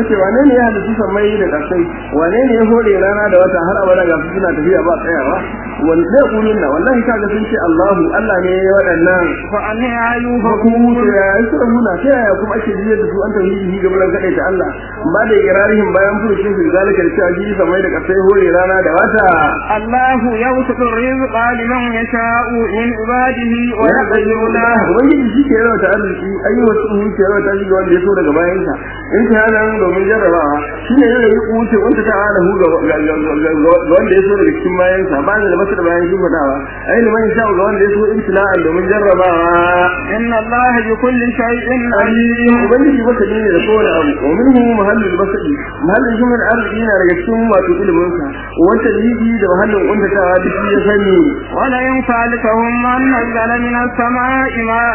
kace wane ne ya halitta sammai da kasai wane ne ya hore rana da wata har abada ga suna tafiya ba tsayawa wanda zai kulun na wallahi kaga sun ce Allahu Allah ne ya waɗannan fa anni ayuha hukumu da ya yi sura muna ta yaya kuma ake jiyar da su an tauhidi ga bulan kadai ta Allah ba da ikrarihim bayan furucin su zalika da cewa shi sammai da kasai hore rana da wata الله يبسط الرزق لمن يشاء من عباده ويقدر له ubangiji shi ke yawa ta arziki ayyuka su ke yawa ta ga wanda ya so daga bayan sa in ta hana domin jarrabawa shi ne yana yi kuce wanda ta hana hu ga wanda ya so daga cikin bayan sa ba da masu da bayan shi fadawa ai liman sha ga wanda ya so ibtila'an domin jarrabawa إن الله بكل شيء عليم alim ubangiji baka ne da kowane abu wa minhu mahallul basadi mahallin shi min arziki yana daga cikin wato ilimin sa wanda yiki da mahallin kuntatawa duk ya sani ولئن سألتهم من نزل من السماء ماء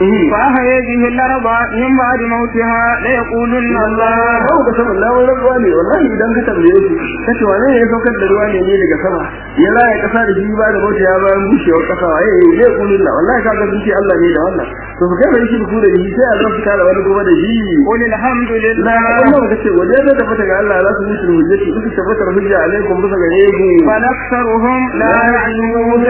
فأحيا به الأرض من بعد موتها ليقولن الله babu ka sama lawar ruwa ne wallahi idan ka tambaye shi kace wane ne ya saukar da ruwa ne ne daga sama ya laye kasa da shi ba da mota ya bayan bushewar kasa waye zai kulun la wallahi kaga sun ce Allah ne da wannan to su kai bai shi ku da shi sai a zan fita da wani kuma da shi قل الحمد la لله Allah ka ce waje da tabbata ga Allah za su mutu hujjati duk tabbatar hujja alaikum bisa gare ku بل أكثرهم لا يعلمون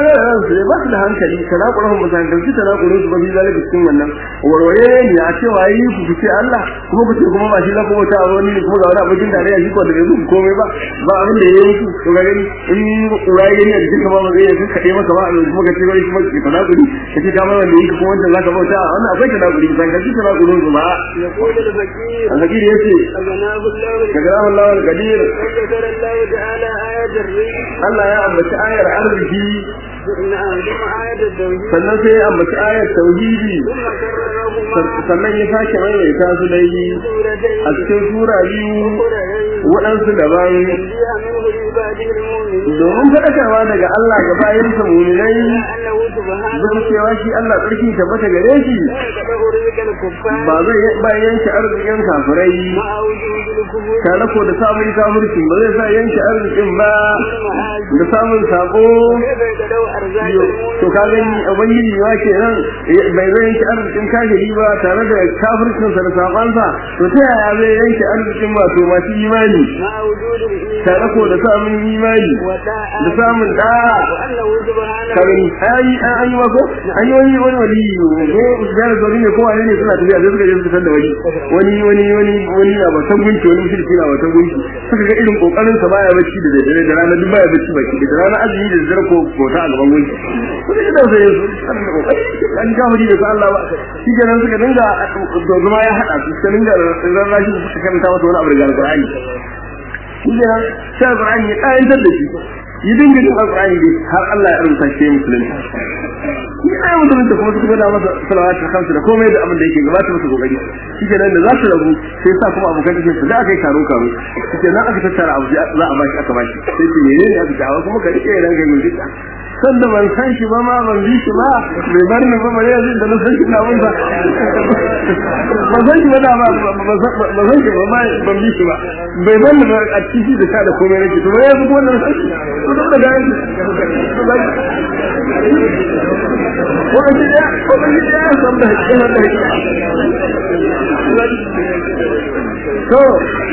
sai ba su da hankali kana kurahun mutan da su tana kurun su ba bi zalika cikin wannan warware ne a ce wayi ku fice Allah kuma ku ce kuma ba shi la kuma ta wani ne kuma ga wani abokin da ya shi ko da yanzu komai ba ba abin da yayi muku to ga gani in kurai gani a cikin ba zai yi kade maka ba kuma ka ce wai kuma ki fada kudi ka ce kamar wanda yake kuma wanda zaka bauta wannan akwai tana kudi san ka ci tana kurun su ba يقول الفقير al-fakir yace أغناه الله kaga Allah al-qadir وذكر الله تعالى آية الريح Allah ya ambaci ayar arziki نعم ثم آية التوحيد sannan sai ya ambaci ayar tauhidi ثم كررهما sannan ya sake maimaita su dai a سورتين cikin sura biyu أخرين waɗansu daban فيها منه لعباده المؤمنين domin faɗakarwa daga Allah ga bayansa muminai أنه سبحانه bisa cewa shi Allah tsarki tabbata gare shi لا يقدر رزق الكفار ba zai ba yanke arzikin kafirai مع وجود الكفور tare ko da samun kafirci ba zai sa yanke arzikin ba والمعاصي da samun sako كيف يقدر أرزاق to ka gani ubangiji wa kenan bai zai yanke arzikin kafiri ba tare da kafircinsa da sakonsa to ta yaya zai yanke arzikin wato masu imani مع وجود tare الإيمان ko da samun imani da وطاعة samun da وأنه سبحانه kagani ayi an yi wako an yi wani wani wali ko da zuri ne ko wani ne suna tafiya sai suka je suka san da wani wani wani wani wani a batan gunki wani mushriki na batan gunki suka ga irin kokarin sa baya bacci da dare da rana duk baya bacci baki da rana azumi da dare ko kota a gaban gunki suka ji da sai su kan da kokari an ga wuri da Allah ba shi kenan suka dinga doguma ya hada su suka dinga ran rashi suka karanta masa wani abu daga alqur'ani shi kenan sai alqur'ani ya kayantar da shi yi dinga jin alqur'ani dai har Allah ya rubuta shi musulunci ni ai mutum da kuma su gwada masa salawatul khamsu da komai da abin da yake gabata masa kokari shi kenan da za su rabu sai sa kuma abokan tafiya su da aka yi karo karo shi kenan aka tattara abu za a bashi aka bashi sai ce menene aka ce kuma ka rike ran ga gurgita san da ban san shi ba ma ban bi shi ba bai bar ni ba bare yanzu da na san shi na mun ba ba san shi ba da ba ba san shi ba ma ban bi shi ba bai bar ni ba a cikin da sha da komai nake to bai yanzu wannan san shi to da ga wani ya wani ya san da hakkin da to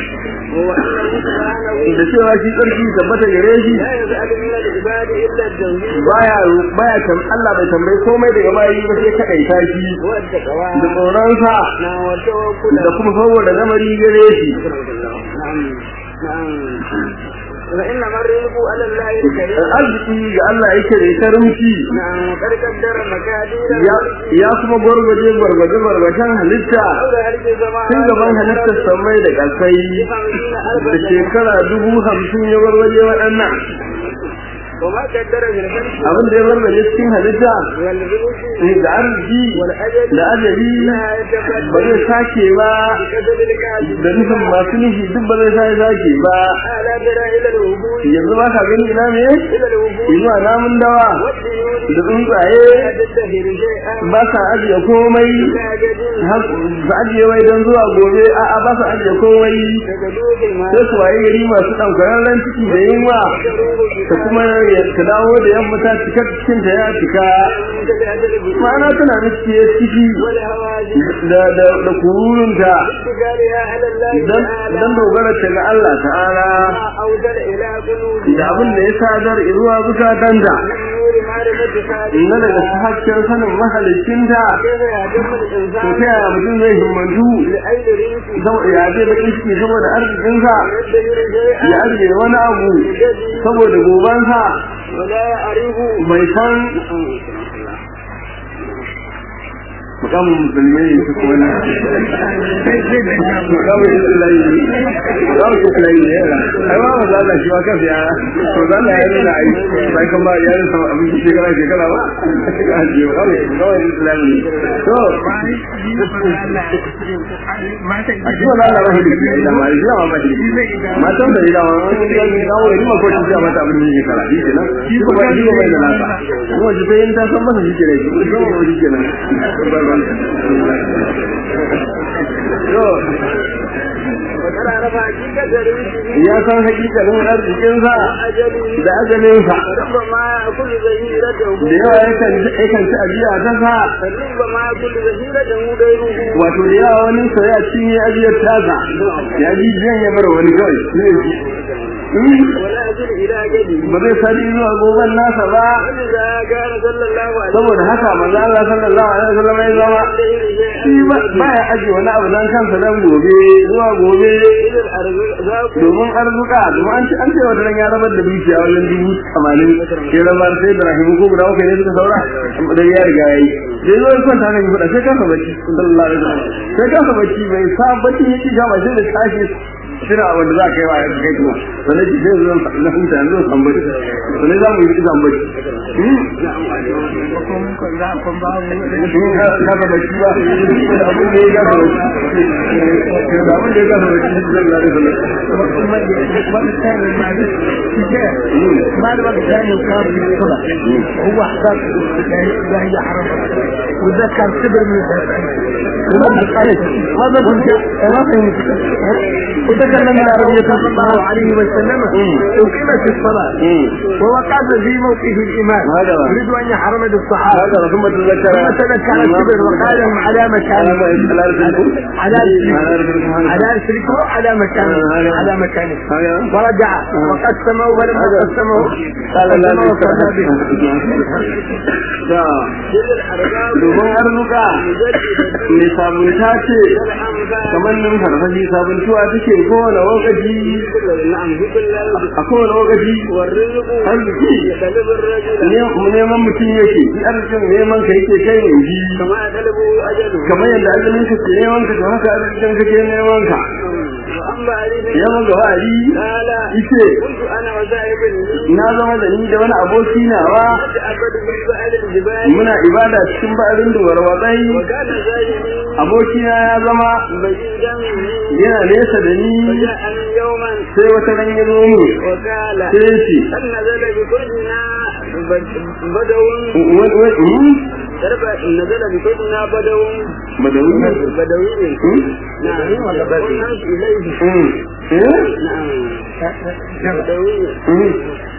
da cewa shi tsarki tabbata gare shi لا يسأل من العباد إلا التوحيد baya baya kan Allah bai tambayi komai daga bayi ba sai kadai ta shi والتقوى da tsoronsa نعم والتوكل da kuma saboda lamari gare shi نعم نعم فإنما الرزق على الله الكريم arziki ga Allah yake da karimci نعم وقد قدر مكادير ya ya kuma gwargwaje gwargwaje gwargwajen halitta حول هذه الزمان tun gaban halittar samai da ƙasai خمسين ألف da shekara dubu hamsin ya gwargwaje waɗannan وما قدر في الخلق abin da ya gwargwaje cikin halitta والرزق ne da arziki والأجل da ajali لا ba zai يتقدر sake ba بكذب الكاذب da nufin masu nufi duk ba zai sake sake ba ألا ترى إلى الوجود yanzu ba ka gani ina ne إلى الوجود zuwa namun dawa والديون da tsuntsaye لا تدخر شيئا ba sa ajiye komai لا جديد har su ajiye wai don zuwa gobe a'a ba sa ajiye komai تجدوه sai المال su waye gari masu ɗaukararren ciki da yunwa da kuma ya ka dawo da yamma ta cika cikin ta ya cika كالأجل بالله ma'ana tana nufi ya ciki والهواجس da da da kurunta اتكالها على الله dan تعالى dan dogara ta ga Allah ta'ala ما أوصل إلى قلوبها da abin da ya sadar zuwa zukatanta من نور معرفة na daga خالقها hasken sanin mahalicinta كيف يهتم to الإنسان ta yaya mutum zai himmantu لأي رزق saboda ya zai bakin ciki saboda arzikinsa يدبر شيئا ya ajiye wani abu saboda gobansa ولا يعرف bai san mukamin musulmai ne su kuma na mukamin islai mukamin islai ne yana ai ma ba za shi wa kafa ya to za ya yi na ai sai kan ba ya yi sama abin shekara shekara ba a ce mukamin mukamin islai ne to a shi wala Allah rahu da da ma shi ma ba shi matan da ida wa wani da ni dawo ni ma ko shi ya mata abin da shekara shi kenan shi ko ba shi ko bai da nasa kuma shi sai in ta san masa shi kenan shi ko ba shi kenan وترى رفع حقيقة رزقه ya san hakikalin arzikinsa أجله da ajalinsa ربما كل ظهيرته da yawa yakan yakan ci ajiya ta sa ربما كل ظهيرته غيره wato da yawa wani sa ya cinye ajiyar tasa ya ji jiyan ya bar wani kawai zai ji ولا يصل إلى جده ba zai sadi zuwa goban nasa ba ولذا كان صلى الله عليه saboda haka manzo Allah sallallahu alaihi wasallam ya zama shi ba ba ya aje wani abu dan kansa dan gobe zuwa gobe إذا الأرزاق domin arzuka domin an ce an ce wata ran ya rabar da dukiya wajen dubu tamanin ya rabar sai da rahimu ko guda uku ne suka saura da ya riga yayi da zo son ta kan fada sai kansa bacci sallallahu alaihi wasallam sai kansa bacci bai sa bacci yake ga ba sai da tashi shira wanda za ka yi wa ya kai kuma sannan shi sai zo na huta yanzu san bacci sannan za mu yi san bacci ka ga bacci ba abin da ya ga bacci da abin da ya ga bacci sallallahu alaihi wasallam بعد ما كان يصاب بالصلاة هو احساس لا هي حرام وذكر كبر من هذا كنت ما فهمت وتكلم العربية صلى الله عليه وسلم أقيمت الصلاة ووقف في موقف الإمام هذا هو. يريد أن يحرم الصحابة هذا ثم تذكر ثم تذكر الكبر وقال لهم على مكان على على رسلكم على مكان على مكانه ورجع وقسمه ولما قسمه قال لا قسمه وصلى به إذا الأرزاق domin arzuka mai sabunta ce kamar nan farfashi sabuntuwa take kowane lokaci نعم ذكر الله a kowane lokaci والرزق arziki يطلب الرجل ne- neman mutum yake shi arzikin neman ka yake kai ne shi كما يطلبه أجله kamar yadda ajalin ka ke neman ka to haka arzikin ka ke neman ka وأما عليه ya maga wa'adi قال yace كنت أنا وزائب لي na zama da ni da wani aboki nawa أتعبد في بأل الجبال muna ibada cikin ba'arin duwar watsai وكان زائبي abokina ya zama بعيدا مني yana nesa da ni فجاءني يوما sai wata ran ya zo mu وقال sai ce هل نزل بكلنا بد- بدو wani wani درب نزل بكلنا بدو badawi ne بدوي Hmm? نعم قلنا إليه Hmm. eh نعم بدوي Hmm.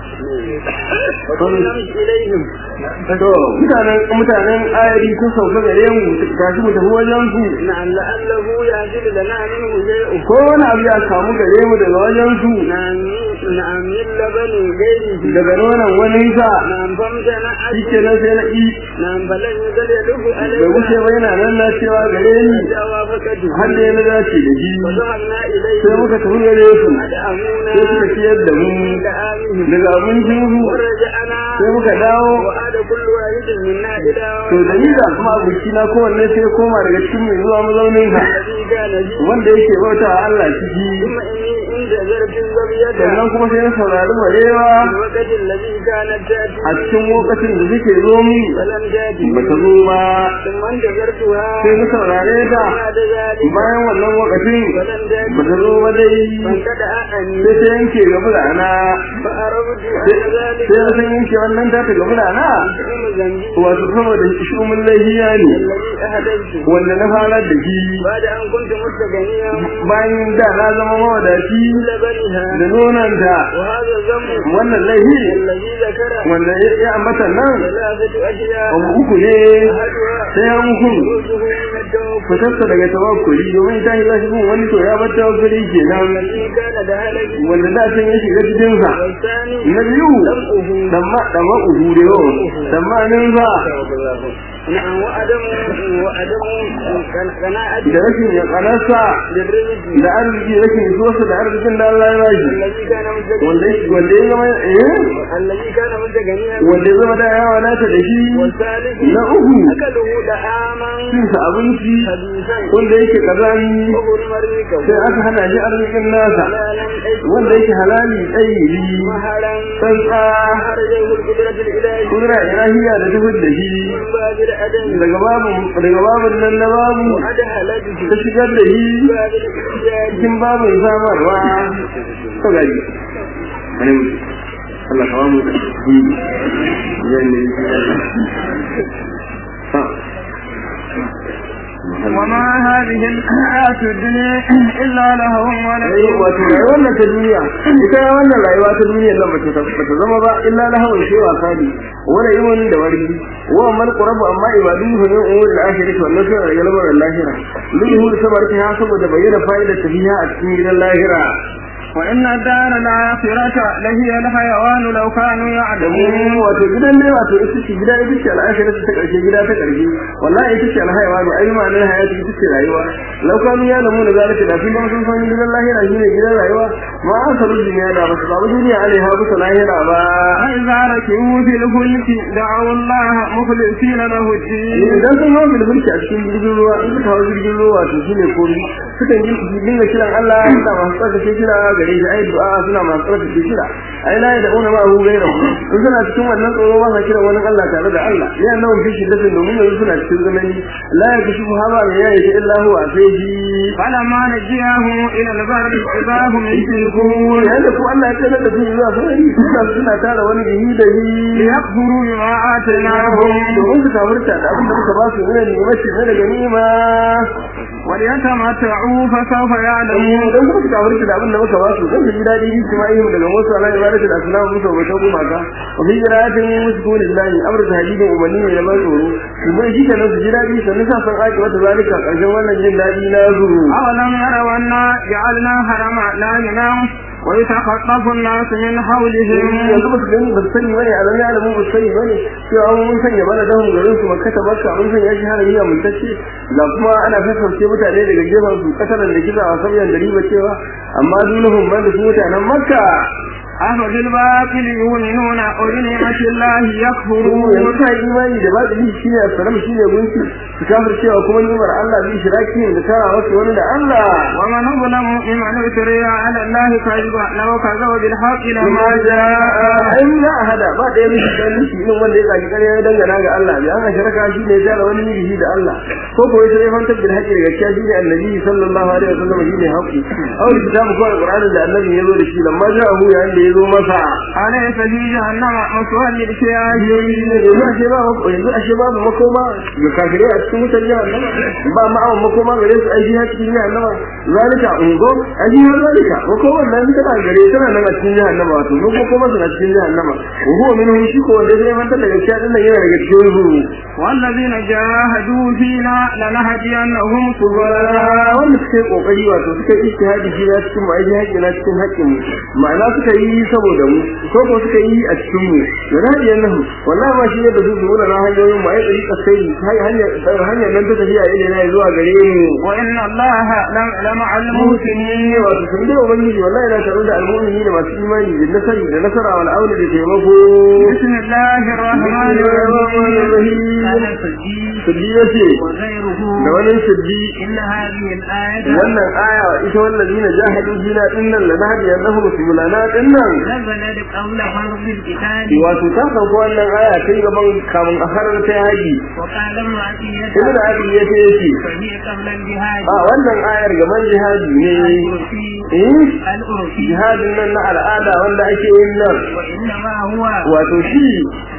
وقلنا إليهم to mutanen mutanen ayari sun sauka gare mu gashi mu tafi wajen su نعم لعله يحصل لنا منه شيء ko wani abu ya samu gare mu daga wajen su نعم نعم من لبن غيره daga nonon wani sa نعم فامتنع shike nan sai na i نعم فلن يزل يدف bai wuce علينا ba yana nan na cewa gare ni جوافته har da ya na dace da shi وذهبنا إليه sai muka tafi gare su فدعمونا sai suka ciyar da mu دعامهم daga abincin su ورجعنا sai muka dawo وعاد كل واحد منا إلى to da ni da kuma abokina kowanne sai ya koma daga cikin mai zuwa mazaunin sa الذي كان به wanda yake bauta wa Allah ciki ثم إني عند ذرف الزبية sannan kuma sai na saurari barewa في الوقت الذي كانت تأتي a cikin lokacin da suke zo mu فلم تأتي ba ta zo ba ثم انتظرتها sai na saurare ta بعد ذلك bayan wannan lokacin فلم تأتي ba ta zo ba dai فانكدأ عني sai ta yanke ga bulana فأردت sai أن ذلك na san yanke wannan ta ta ga bulana شؤم ذنبي wato saboda shumin lahiya ne الذي أهديت wanda na fara da shi بعد أن كنت مستغنيا bayan da na zama mawadaci لبنها da nonanta وهذا الذنب wannan laifi الذي ذكر wanda ya ya ambata nan ثلاثة أشياء abu uku ne أحدها sai an hukun خروجه من التوكل fitarsa daga tawakkuli domin ta yi zashi gun wani to ya bar tawakkuli kenan الذي كان دهلك wanda da can ya shiga cikin sa والثاني na biyu دمعه damma damma uhu da yau dammanin sa نعم وعدم وعدم قناعة da rashin ya kanarsa بالرزق da arziki rashin isuwarsa da arzikin da Allah ya bashi الذي كان wanda مستغنيا wanda ya zama eh الذي كان مستغنيا wanda ya zama da yawa nata da shi والثالث na uku أكله دعاما cin sa abinci خبيثا wanda yake kazani وحرم رزقه sai aka hana shi arzikin nasa حلالا wanda yake halali tsayi مهلا tsantsa أخرجه القدرة الإلهية kudura ilahiya da tafid da shi من باب الأدب daga babu daga babun nan na babu وأدهلته ta shigar da shi باب الإحتياج cikin babin samarwa to gaji wani mutu Allah kawo mu da shi yanne ha وما هذه الحياة الدنيا إلا لهو ai ولعب wato rayuwar nan ta duniya ita wannan rayuwa ta duniya nan bata bata zama ba illa lahawun shi wasa ne wala yiwon da wargi wa man qurabu amma ibadu fa min umuri al-akhirah wannan sai daga lamarin lahira min yuhur sabarki ha saboda bayyana fa'idar tafiya a cikin gidan lahira وإن الدار الآخرة لهي الحيوان لو كانوا domin يعلمون wato gidan ne wato ita ce gida ita ce al'akhirah ta karshe gida ta karshe wallahi ita ce alhaiwa ne ai ma'anar hayati ita ce rayuwa law kanu ya lamu da zalika da sun sun san gidan lahira shine gidan rayuwa ma an saru duniya da ba su samu duniya alaiha bisa lahira ba فإذا ركبوا في الفلك دعوا الله مخلصين له الدين idan sun hau bilbilki a cikin jirgin ruwa in suka hau jirgin ruwa wato shine komi sukan yi dinga kiran Allah suna masu tsarkake kira gare shi ai du'a suna masu tsarkake kira ai la da una ma hu gaira in suna cikin wannan tsoro ba sa kiran wani Allah tare da Allah ne annabi fi shi datin domin yanzu suna cikin zamani la ya kashi haba ne ya yi illa huwa sai shi فلما نجيهم إلى البر إذا هم يشركون yayin da ku Allah ya tsaya da su zuwa sarari suna suna tara wani bihi da hi ليكفروا بما آتيناهم domin su kafirta da abin da muka ba su ne ne mace ne daga nima وليتمتعوا فسوف يعلمون don kuma suka warke da abin da muka ba su zan ji dadi bi kuma yin daga wasu ala ibadatu da asnamu musu ba ta goma ka wa fi jiratin musu lillahi amru da hadidin umarni ne da ban tsoro su bai shi kenan su ji dadi sannan sa san aiki wata zalika karshen wannan jin dadi na zuru أولم يروا أنا جعلنا حرما لا ينام ويتخطف الناس من حولهم yanzu ba su gani ba su sani bane a zama alamu ba su sani bane cewa mun sanya bana dahun garin su makka ta makka mun sanya shi harami a mutacce ga kuma ana fasarce mutane daga gefen su kasaran da kisa a sauyan da riba cewa amma dunahum ban da su mutanen makka أفبالباطل يؤمنون وبنعمة الله يكفرون yanzu ta yi imani da ba shi shine assalam shine gunki su kafir cewa kuma nimar Allah bi shiraki da tara wasu wani da Allah ومن أظلم ممن افترى على الله كذبا لو كذب بالحق kuma لما ja جاء ai ya hada ba da yin shi dan shi irin wanda ya zaki kare ya dangana ga Allah ya an shirka shi ne ya wani miji da Allah ko ko sai man tabbata haƙi daga gaskiya shi ne annabi sallallahu alaihi wasallam shi ne haƙi aw kitabu ko alqur'ani da annabi ya zo da shi lamma ja'ahu ya inda ya zo masa أليس في جهنم مثوى للكافرين yanzu ashe ba yanzu ashe babu makoma ga kafirai a cikin wutar jahannama ba ma'awan makoma gare su aiki ha cikin jahannama zalika ungo aji har zalika makoman nan tana gare tana nan a cikin jahannama wato duk makoma suna cikin jahannama wa huwa minhum shi ko wanda zai manta daga cikin din nan yana daga cikin su والذين جاهدوا فينا لنهدينهم subhana wanda suka yi kokari wato suka yi ijtihadi shi na cikin mu aiki haƙƙi na cikin haƙƙin mu ma'ana suka yi saboda mu ko ko suka yi a cikin mu da radiyan nan wallahi ma shi ne da su zuwa na hanyoyin mu ai tsari kasai hanyar hanyar nan ta tafiya ile na zuwa gare mu وإن الله لم- لمع المحسنين musulmi wato sun da ubangiji wallahi na tare da almu'mini da masu imani da nasari da nasara wal auna da taimako بسم الله الرحمن الرحيم قال الفجي Sirri ya ce وغيره da wani sirri إن هذه الآية wannan aya ita wannan zina jahadu fina dinnan la nahdi annahum subulana dinnan نزلت قبل فرض القتال wato ta sauko wannan aya tun gaban kamun a harar ta haji وقال ابن عطية ibn abi ya ce yake فهي قبل الجهاد a wannan ayar gaban jihadi ne العرفي eh العرفي jihadin nan na al'ada wanda ake yin nan وإنما هو wato shi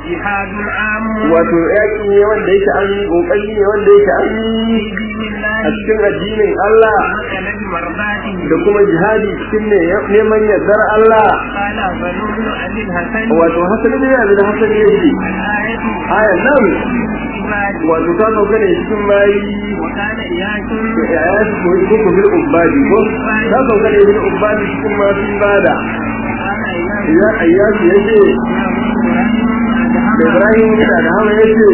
جهاد عام wato yaki ne wanda yake an yi kokari ne wanda yake an yi في دين a الله cikin addinin Allah وطلب مرضاته da kuma jihadi cikin ne neman yardar Allah قال فنون عن الحسن wato hasali ne yanzu da hasali yake الآية ayan nan عباد wato ta sauka ne cikin bayi وكان إياس ya su ko ko bil ubadi ko ta sauka ne bil ubadi cikin masu ibada وكان إياس ya ayyasu yace da Ibrahim da da Hawa yace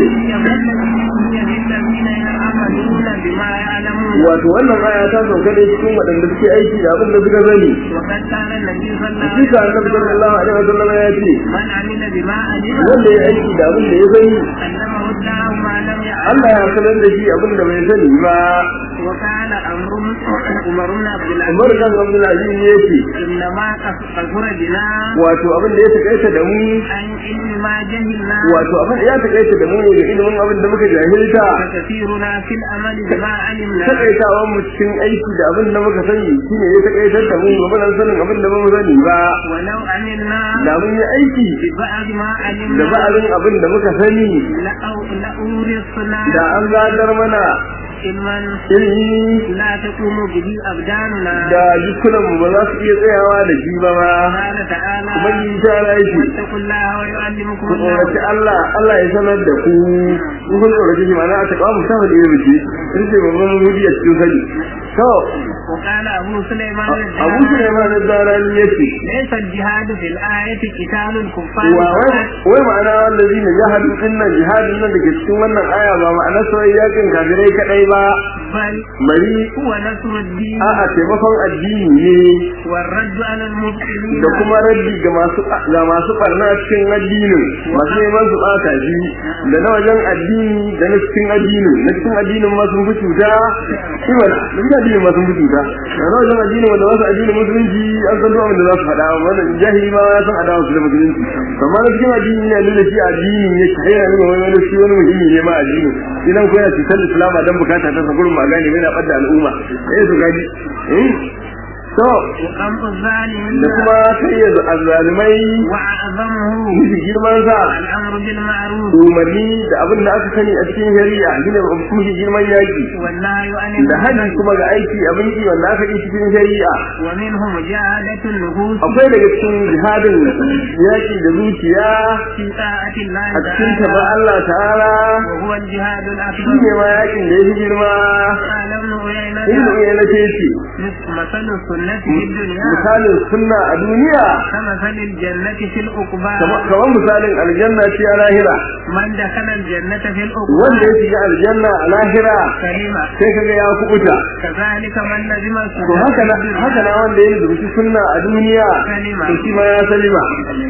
الذين يعملون بما يعلمون wato wannan aya ta sauka ne cikin waɗanda suke aiki da abin da suka sani وقد كان النبي صلى الله عليه Hakika Annabi sallallahu alaihi wasallam ya ce من عمل بما علم wanda ya aiki da abin da ya sani علمه الله ما لم يعلم Allah ya sanar da shi abin da bai sani ba وكان أمر عمر بن عبد Umar العزيز kan Abdul Aziz ya ce إنما كفر بنا wato abin da ya takaita da mu عن علم ما جهلنا wato abin ya takaita da mu ne da ilimin abin da muka jahilta وكثيرنا في الأمل بما علمنا takaitawan mu cikin aiki da abin da muka sani shine ya takaitar da mu ba nan sanin abin da ba mu sani ba ولو عملنا da mun yi aiki ببعض ما da علمنا ba'arin abin da muka sani لأو- لأورثنا da an gadar mana علما ilimi لا تقوم به أبداننا da jikunan mu ba za su iya tsayawa da shi ba ma قال تعالى ubangiji ta ala yake واتقوا الله ويعلمكم ku الله tsoraci Allah Allah ya sanar da ku ku kun tsoraci shi ma'ana a taɓa mu samu da ilimi ce ce babban wuri a cikin sani to وقال أبو سليمان Abu الجهاد Sulaiman ad-Darani yace ليس الجهاد في الآية قتال الكفار wa wai فقط wai ma'ana wallazi ne jihadin dinnan jihadin nan da ke cikin wannan aya ba ma'ana sai yakin kafirai kadai ba بل bari هو نصر الدين a'a taimakon addini ne والرد على المبطلين da kuma raddi ga masu ga masu barna cikin addinin masu neman su bata shi da na wajen addini da na cikin addinin na cikin addinin ma sun fi cuta shi wala da cikin addinin ma sun fi cuta da na wajen addinin wanda wasu addinin musulunci an san duk abin da za su faɗa wannan jahili ma ya san adawa su da musulunci amma na cikin addini ne nuna shi addini ne shi yana nuna wani wani shi wani muhimmi ne ma addini idan ko yana cutar islama dan bukata ta sa gurin magani bai na ɓadda al'umma eh su gaji eh to وقمع الظالمين da kuma sai azzalimai وأعظمه miji girman sa الأمر بالمعروف umarni da abin da aka sani a cikin shari'a shine miji girman yaki والنهي عن da hajji المنكر kuma ga aiki abin ki wanda aka yi cikin shari'a ومنه مجاهدة النفوس akwai daga cikin jihadin yaki da zuciya في طاعة الله a cikin ta ba تعالى Allah ta'ala وهو الجهاد shi ne الأكبر ma yakin da ya fi girma قال ابن عيينة ibnu uyayna ce ce مثل السنة في الدنيا misalin sunna a duniya كمثل الجنة في العقبى kama- kamar misalin aljanna ce a lahira من دخل الجنة في wanda ya العقبى shiga aljanna a lahira كلمة sai kaga ya kubuta كذلك من لزم to haka na haka na wanda ya rubuci sunna a duniya to shi ma ya salima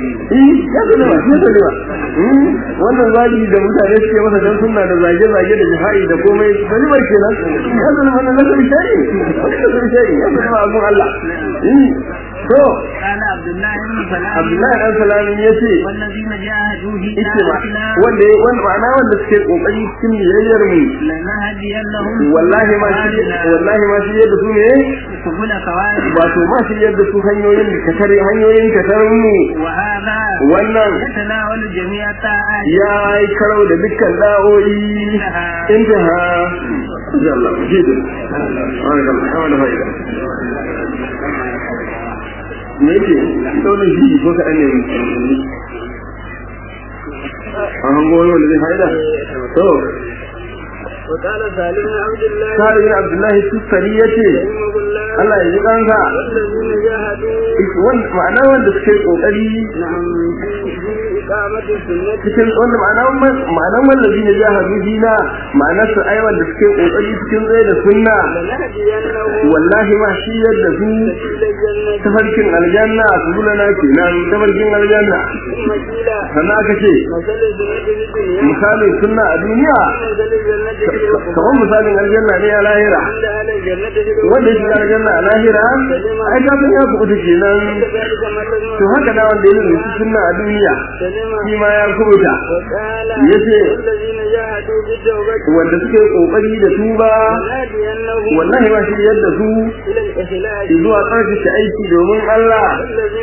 eh ya salima ya salima Hmm, wannan zagi da mutane suke masa dan sunna da zage zage da jihadi da komai salima kenan ya salima nan da shari wannan da shari ya salima abun Allah eh to قال عبد الله بن سلام Abdullahi dan Salami yace والذين جاهدوا في yace ma آياتنا wanda ya- wanda ma'ana wanda suke kokari cikin biyayyar mu لنهدينهم wallahi ma shi wallahi ma shi yadda su ne سبل كوارث wato ma shi yadda su hanyoyin da katare hanyoyin katarin mu وهذا wannan يتناول جميع الطاعات ya yi karau da dukkan da'o'i intaha Allah jidu wani fa'ida me yake daunin shi ko kaɗan ne an hango wani wanda zai fa'ida to وقال سالم بن عبد الله sa'ad bin abdullahi tussari yace رحمه الله Allah ya ji kansa والذين جاهدوا ma'ana wanda suke kokari نعم في في إقامة السنة cikin wanda ma'anan ma'anan wallazi ne jahadu dina ma'anar su ai wanda suke kokari cikin tsaye da sunna لنهدينهم wallahi ma shi yadda su سبيل الجنة tafarkin aljanna su bulana kenan tafarkin aljanna ثم قيل sannan aka ce مثل السنة في الدنيا misalin sunna a duniya مثل الجنة في العقبى kamar misalin aljanna ne a lahira عند أهل الجنة في wanda ya العقبى shiga aljanna a lahira ai ka san ya kuɓuta kenan كذلك مثل to haka na wanda ya rubuci sunna a duniya سلم shi ma ya kuɓuta وقال yace والذين جاهدوا بالتوبة wanda suke kokari da tuba لنهدينهم wallahi ma shi yadda su إلى الإخلاص zuwa tsarkake aiki domin Allah والذين جاهدوا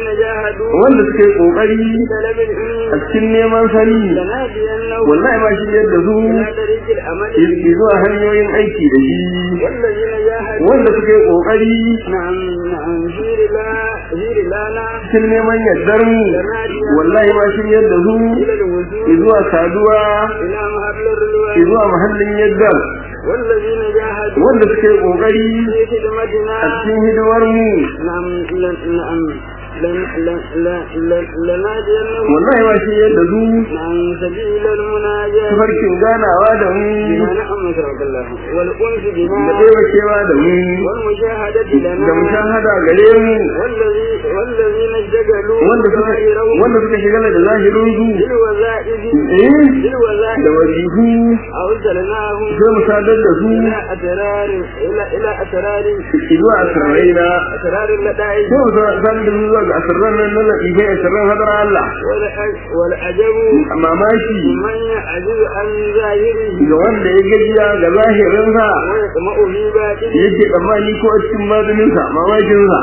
جاهدوا wanda suka yi kokari في طلب a العلم cikin neman sani لنهدينهم wallahi ma shi yadda su إلى طريق الأمل yi zuwa hanyoyin aiki da shi والذين جاهدوا wanda suka yi kokari نعم نعم هير لا هير لانا cikin neman yardar mu wallahi ma shi yadda su إلى yi الوجود zuwa saduwa إلى محل yi الرضوان zuwa mahallin yaddar والذين جاهدوا wanda suka yi kokari في خدمتنا a cikin hidimar mu نعم لن- نعم لن- لن- لن- لن- لنهدينهم wallahi ma shi yadda su نعم سبيل المناجاة tafarkin ganawa da mu بما نعم نشرك الله والأنس da بنا taimakewa da mu والمشاهدة da لنا mushahada gare mu والذي والذين اشتغلوا wanda suka ظاهرهم wanda suka shigala da zahirin su بالوظائف eh بالوظائف da wajihu أرسلناهم sai mu sadar da su إلى أسرار إلى إلى أسرار zuwa asirrai na أسرار اللدائع sai mu sadar da su zuwa ga asirran nan na latifai asirran hadar Allah والع- والعجب mamaki من يعجز عن ظاهره ga wanda ya gajiya ga zahirinsa ويطمع في باطنه yake tsammani ko a cikin maganinsa mamakinsa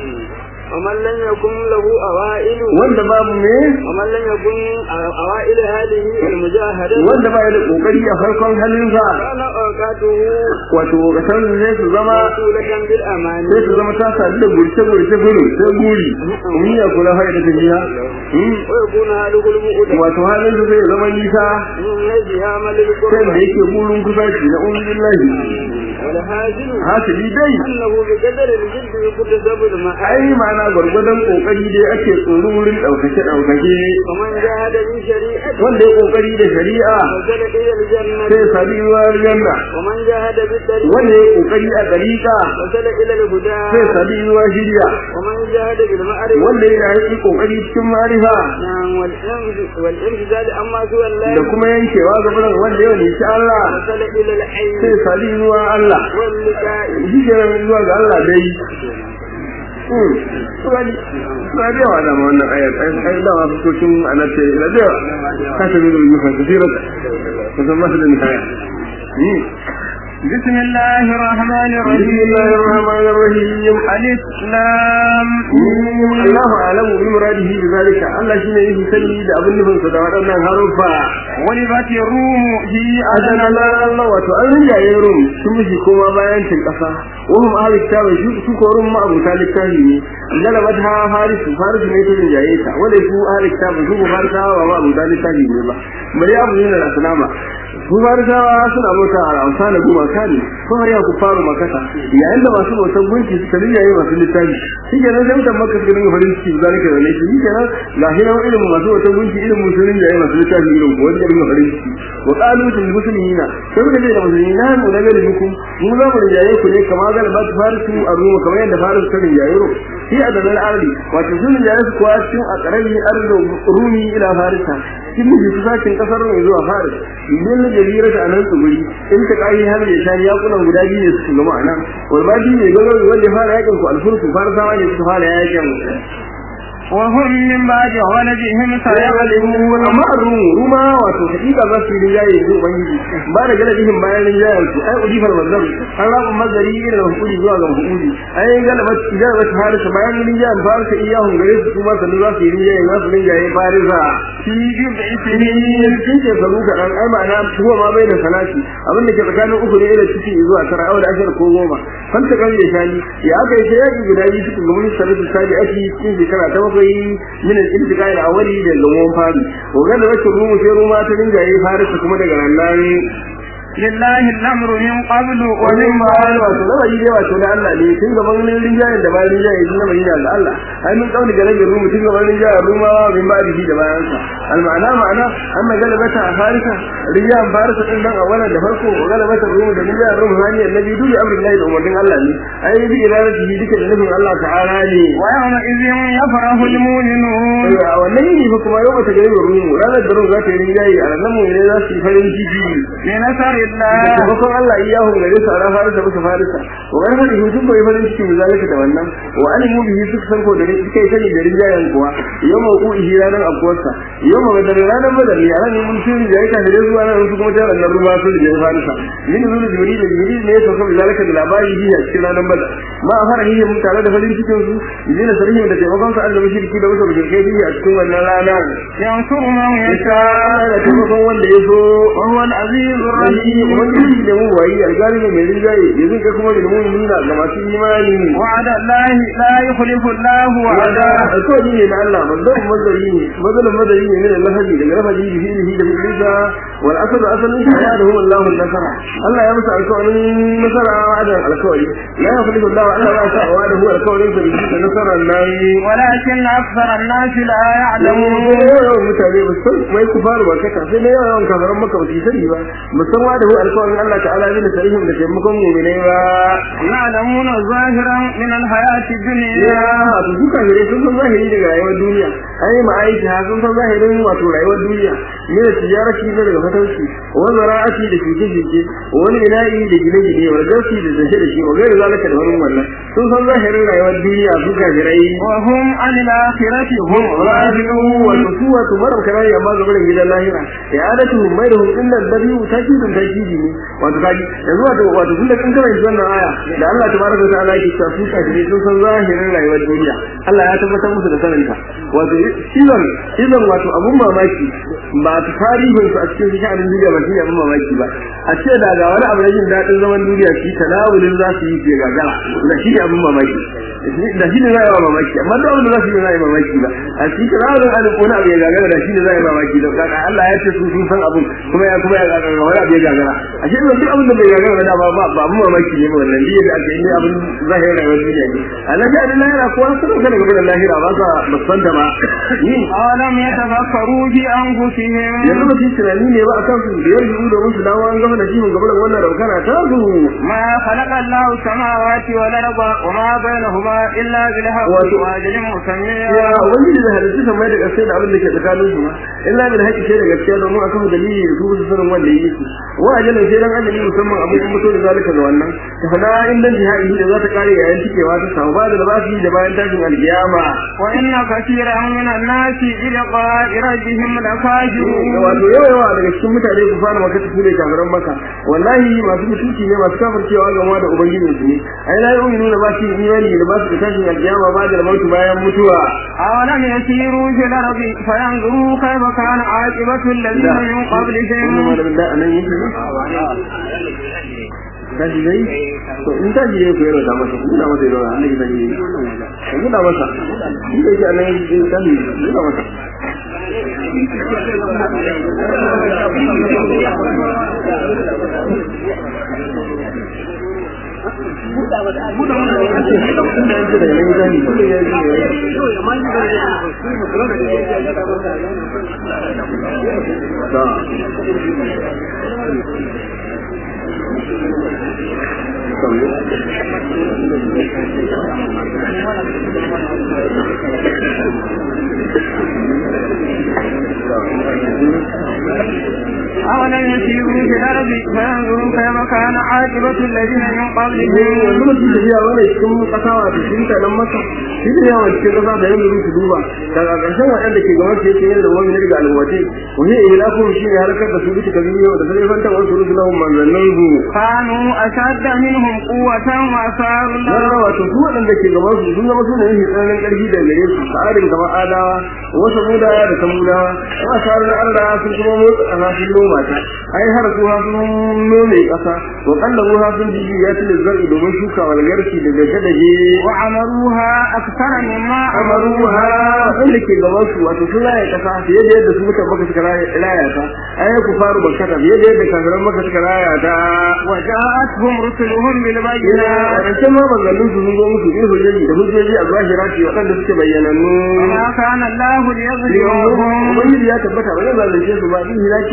ومن لم يكن له أوائل wanda babu me ومن لم يكن أوائل هذه المجاهدة wanda ba ya da kokari a farkon halinsa كان أوقاته wato kasar sai su zama مسؤولة بالأمان sai su zama ta sadu da gurce gurce gudu sai guri mun ya kula har da tafiya ويكون هذه المؤدة wato halin su zai zama nisa من نجها من sai da للقربة yake burin kusaci na ubillahi والهاجر hasili dai أنه بقدر الجد يكتسب المعاد ai ma'ana gwargwadon kokari dai ake tsoro wurin ɗaukace ɗaukace ومن جاهد من شريعة wanda ya kokari da shari'a وصل إلى الجنة sai sami ruwa janna ومن جاهد بالطريق wanda ya kokari a dariƙa وصل إلى الهدى sai sami ruwa shirya ومن جاهد بالمعرفة wanda ya yi kokari cikin marifa نعم والإنف- والانفذال أما سوى الله da kuma yankewa ga fulan wanda ya nishi Allah وصل إلى الحي sai sami ruwa Allah واللقاء shi ke nan zuwa ga Allah dai Hmm. Suna da yawa da wannan ayat ai da wasu kokin anace da yawa ka ta bi da nufin kasirar kusan masu da nihaya Hmm. بسم الله الرحمن بسم الرحيم الله الرحمن الرحيم الإسلام Allahu alamu bi muradihi bi zalika Allah shine yake sani da abin nufin sa da waɗannan harufa غلبت الروم في adan أدنى Allah Allah wato an rinjaye rum sun miji koma bayan cin kasa wahum ahli kitabi su su ko rum ma abuta littafi ne galabat ha haris faris ne ta rinjaye ta wanda su ahli kitabi su farisawa ba abuta littafi ne ba bari abu ne da salama su farisawa suna bauta a amsa da goma kane ko har ya ku faru makata yayin da masu bautan gunki suka rinjaye masu littafi shi ke nan sai mutan makka suka dinga farin ciki zalika da ne shi ke nan ga shi nan irin masu bautan gunki irin musulmin da masu littafi irin ko wanda dinga farin ciki wa qalu til muslimina sai muka ce da musulmi na mu da gari muku mu za mu rinjaye ku ne kamar ga ba farisu a ruwa kamar yadda farisu ta rinjaye ro shi a da ardi wato sun rinjaye su kuwa cikin a karabi ardo rumi ila farisa shi mu ji sakin kasar ne zuwa faris idan da jarira ta nan tsuguri in ta kai har ya shani ya kunan guda biyu ne su gama anan wal badi ne gaba wanda ya fara yakin ku alfurku farisawa ne suka fara yakin وهم من بعد غلبهم سيغلبون amma rumu ruma wato hakika za su yi rinjaye su ubangiji ba da galibin bayan rinjayen su ai udifar mazar an rabu mazari irin da hukuri zuwa ga hukuri ai galaba idan ba har su bayan rinjayen farisa iyahun gare su kuma sanu za su yi rinjaye za su rinjaye farisa في جبع sun سنين ce sabu kaɗan ai ma'ana kuwa ma bai da salati abin da ke tsakanin uku ne ila ciki zuwa tara awa da ashirin ko goma fanta kan ya shani ya aka yi sai yaƙi guda biyu cikin gamin sarrafa sadi ake cikin shekara ta bakwai min al-iltiqa ila awali da gamon fari ko ga da wacce rumu sai ruma ta rinjaye farisa kuma daga nan لله الأمر من قبل wani ومن ma بعد wato lamari dai wato da Allah ne tun gaban rinjayen da bayan rinjayen sun lamari da Allah ai mun kauni ga rage rumu tun gaban rinjayen ruma wa min ba da da bayan sa al ma'ana ma'ana anna galabata a farisa rinjayen farisa din dan awala da farko galabata rumu da rinjayen rumu hani annabi duk amrin Allah da umarnin Allah ne ai bi iradati duka da nufin Allah ta'ala ne ويومئذ يفرح المؤمنون a wannan yini fa kuma yau bata gari rumu ranar da rumu za ta yi rinjaye a nan mu ne za su yi farin ciki بنصر الله taimakon Allah iyahu gare su ana farisa musu farisa wa kan hadi hutun bai farin ciki da zalika da wannan wa alimu bihi suka san ko da suka yi sani da rinjayen kuwa yau ma ku ihi ranar abuwarsa yau yau ma badar ranar badar ne a ranar mun sun da yake da zuwa nan su kuma tare da ruwa sun da farisa min zuwa jibril da jibril ne to kuma zalika da labari ji a cikin ranar badar ma a fara hiya mun tare da farin cikin su dina sarhi da taimakon su Allah mushriki da wasu mushrikai ji a cikin wannan rana ينصر من insha يشاء Allah da taimakon wanda ya so وهو العزيز Rahi الرحيم wanda shi da mu wayi algalibi mai rinjaye yanzu ka kuma da mu nuna ga masu imani وعد الله لا يخلف الله wanda وعده alkawari ne na Allah manzon mazari ne mazalin mazari ne min lafazi daga lafazi da fi'lihi da fi'lisa wal asal asalin shi ya da huwa Allah nasara Allah ya musa alkawarin nasara da alkawari la yakhlifu Allah Allah ba sa wa da huwa alkawarin sa da nasara nan ولكن أكثر الناس لا يعلمون yawan mutane ba san mai kufaru ba kaka sai da yawan kafaran maka ba su sani ba musamman da huwa alkawarin Allah ta'ala ne da sarihim da taimakon mu'minai ba يعلمون ظاهرا من الحياة ya الدنيا wato duka ne sun san zahiri daga rayuwar duniya ai ma aiki ha sun san zahirin wato rayuwar duniya ne da tijarati ne daga fatanci wa zara'ati da shige shige wani ilahi da gine gine wa gaski da zashe da shi wa gairi zalika da wani wannan sun san zahirin rayuwar duniya su kafirai وهم عن الآخرة هم raji'u wa tusuwa tumarar kana ya ma gaban gidan lahira ya adatu mai da hukun nan dabi takidin takidi ne wato kaji yanzu wato wato tunda kin kana shi wannan aya da Allah tabaraka wa ta'ala yake cewa su kafirai sun san zahirin rayuwar duniya Allah ya tabbatar musu da saninta wato idan idan wato abun mamaki ba ta tarihin su a cikin sha'anin duniya ba shine abun mamaki ba a ce da ga wani abu na jin daɗin zaman duniya shi talawulin za su yi ke gagara da shi ne abun mamaki da shi ne za a yi mamaki amma da wanda za su yi za a yi mamaki ba a cikin talawulin an wani abu ya gagara da shi ne za a yi mamaki da kaka Allah ya ce su sun san abun kuma ya kuma ya gagara wani abu ya gagara a shi ne duk abin da bai gagara da ba ba ba abun mamaki ne ba wannan ne da aka yi abin zahirin rayuwar duniya ne Allah ya da lahira ko an sanar da daga lahira ba sa musan da ba ni أولم يتفكروا في أنفسهم yanzu ba su yi tunani ne ba akan su da yanzu da musu dawo an gama da shi mun gaba da wannan raukana ta zu ما خلق الله السماوات والأرض وما بينهما إلا بالحق وأتو- وأجل مسمى ya wani da halittu san mai da kasai da abin da ke tsakanin su ma illa bil haqqi sai da gaskiya domin akan dalili da su su sanin wanda yake su wa ajalin sai dan ajali musamman abu kuma to da zalika da wannan ta fada inda jihadi da za ta kare yayin cikewa ta samu ba da labasi da bayan tashin alkiyama وإن كثيرا من الناس بلقاء ربهم لكافرون wato yawa yawa daga cikin mutane ku fara maka su ne kafiran maka wallahi masu mutunci ne masu kafircewa game da ubangijin su ne ai la yu'minu da ba su yi imani da ba su da tashin alkiyama ba da mautu bayan mutuwa أولم يسيروا في الأرض فينظروا كيف كان عاقبة الذين من wannan قبلهم malamin da anan yake ne tashi dai to in tashi dai ku yaro da masa ku da masa yaro Allah ya sani ku da masa shi da yake anan yake tashi ku da masa أولم يسيروا في الأرض فينظروا كيف كان عاقبة الذين من yanzu قبلهم mutum da yawa wani cikin kasa wa ta shi nan masa shi da yawa cikin kasa da yanzu su duba daga ƙarshen waɗanda ke gaban sai yin da wani daga alwace wani ilaku shi ne harkar da su bisa kabi yau da sai fanta wasu rusulahum manzannin su كانوا أشد منهم قوة وأثاروا na الأرض wato su waɗanda ke gaban su sun zama su ne yin tsananin ƙarfi da gare su sa'adin kamar adawa wasu muda da samudawa kuma sa'adin allah sun kuma motsa ƙasa sun noma ta ai har su ha sun nome ƙasa wa kalla ruha sun jiji ya tile zar'i domin shuka walgarki da gaje-gaje وعمروها أكثر مما amaruha wanda ke gaban su wato sun raya kasa fiye da yadda su mutan maka suka raya ta ai ku faru bakata fiye da yadda kafiran maka suka raya ta وجاءتهم رسلهم ina بالبينات rance ma banzannin su sun zo musu bil hujjaji da hujjoji a zahira ce waɗanda suke bayyanannu وما كان الله ليظلمهم ubangiji ya tabbata ba zai zalunce su ba in hilaki da halakar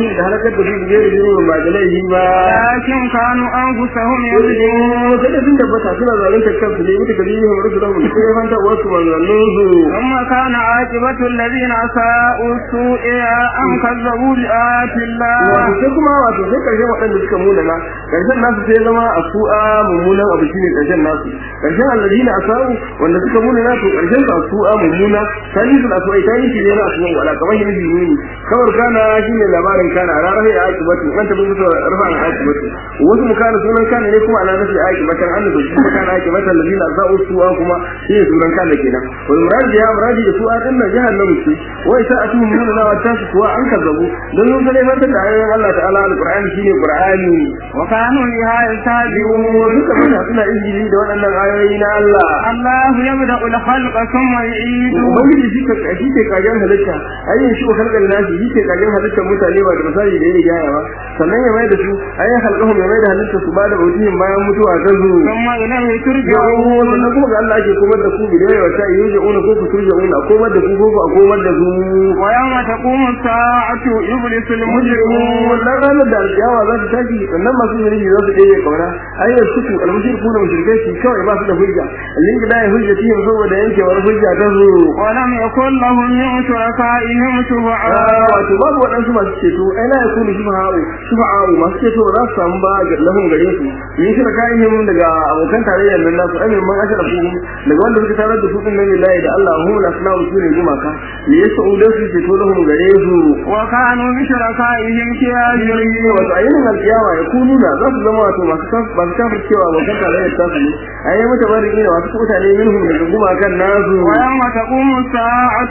halakar da su da zai da ba da laifi ba لكن كانوا أنفسهم يظلمون sai da sun tabbata suna zalunta kansu ne mutu kaji yin rusu da mutu sai fanta wasu manzannin su ثم كان عاقبة الذين أساءوا السوء أن كذبوا بآيات الله wato sai kuma wato sai karshen waɗanda suka munana karshen nasu sai zama a su'a mummunan abu shine karshen nasu karshen alladina asau wanda suka munana to karshen su a su'a mummuna sai su da su'a sai shi ne na su'a wala kamar yin jini kamar kana shine labarin kana a ranar ya aiki batu an tabbata musu rafa na aiki batu wasu mu kana sunan kana ne kuma ana nafi aiki batan an da shi kana aiki batan alladina asau su'a kuma shine sunan kana kenan wal murad ya muradi da su'a din nan jahannamu ce wai sa atu munana wa tasu kuwa an kazzabu don sun sai mata da ayoyin Allah ta'ala alqur'ani shine qur'ani وكانوا لها يستهزئون duka mata suna izini da waɗannan ayoyi na Allah الله يبدأ الخلق ثم يعيده ubangiji shi ka shi ke kagen halitta ayyin shi halkan nashi shi ke kagen halitta mutane ba da misali da yake gaya ba sannan ya mai da su ayyin halqahum ya mai da halitta su ba da bautihin bayan mutuwa ta zu ثم إليه ya'u ترجعون sannan kuma ga Allah ake komar da ku bidai wa ta yuja'una ko ku turja'una a komar da ku ko ku a komar da su ويوم تقوم الساعة يبلس المجرمون wannan ranar da alƙiyawa za ta tashi sannan masu zunubi za su ɗaya kauna ayyar suku almushriku da mushrikai su kawai ba su da hujja lin da ya hujja tihim saboda yankewar hujja ta zo ولم يكن لهم من شركائهم شفعاء wato babu waɗansu masu ceto ai la yakunu shufa'u shufa'u masu ceto ba za su samu ba ga lahun gare su min shirkaihim daga abokan tarayyar nan nasu amin man ashara ku daga wanda suka tarar da su din nan lillahi da Allah hu la sanahu su ne gumaka ne yasu da su ceto lahun gare su وكانوا بشركائهم كافرين wato a yinin alkiyama ya kunu da za su zama wato masu kaf masu kafir cewa abokan tarayyar ta su ne a yi mata bari ne masu mutane minhum daga gumakan nasu ويوم تقوم الساعة